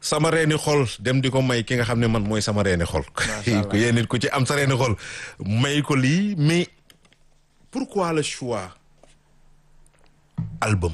sama reeni xol dem di ko may ki nga xam ne man mooy sama reeni xol ko yéen nit ku ci am sa reeni xol may ko lii mais pourquoi le choix album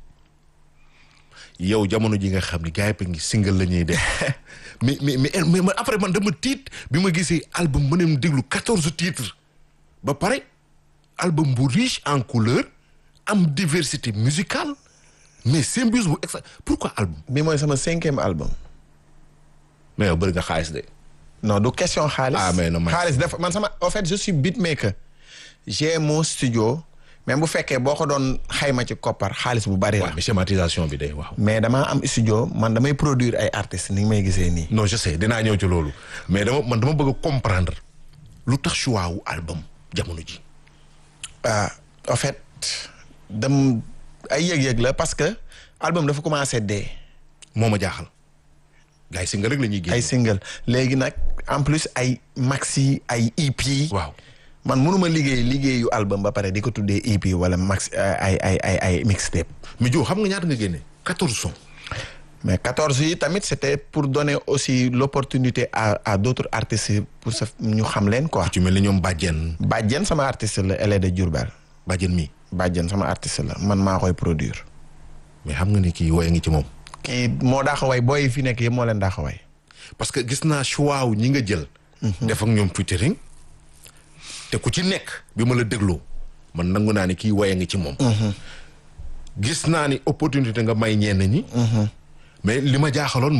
yow jamono ji nga xam ne gars yi ngi single la ñuy def mais mais mais mais après man dama tiit bi ma gisee album ma ne déglu quatorze titres ba pare album bu riche en couleur am diversité musicale mais symbiose bu exa pourquoi album. bi mooy sama cinquième album. mais yow bëri nga xaalis de. non du question xaalis. ah mais non xaalis dafa man sama en fait je suis beatmaker. j'ai mon studio. même bu fekkee boo ko doon xayma ci koppar xaalis bu bari la. mais schématisation bi day waaw. mais damaa am studio man damay produire ay artistes ni nga may gisee nii. non je sais dinaa ñëw ci loolu mais dama man dama bëgg a comprendre lu tax choix wu album jamono ji. ah en fait dem ay yëg-yëg la parce que album dafa commencé dee. moo ma jaaxal. gars yi single rek la ñuy génn. ay single léegi nag en plus ay maxi ay EP. waaw. man mënuma liggéey liggéeyu album ba pare di ko tuddee EP wala max ay ay ay ay mixtape. mais Dio xam nga ñaata nga génne quatorze sons. mais quatorze yi tamit c'était pour donner aussi l'opportunité à à d'autres artistes pour sa ñu xam leen quoi. ci mel ni ñoom Badiane. Badiane sama artiste la elle est de Diourbel. Badiane mi. Badiane sama artiste la man maa koy produire. mais xam nga ni kii woy ngi ci moom. kii moo daax a way booy yi fi nekk yëpp moo leen daax a way. parce que gis naa choix wu ñi nga jël. def ak ñoom featuring te ku ci nekk bi ma la dégloo man nangu naa ni kii woye ngi ci moom. gis naa ni opportunité nga may ñenn ñi. mais li ma jaaxaloon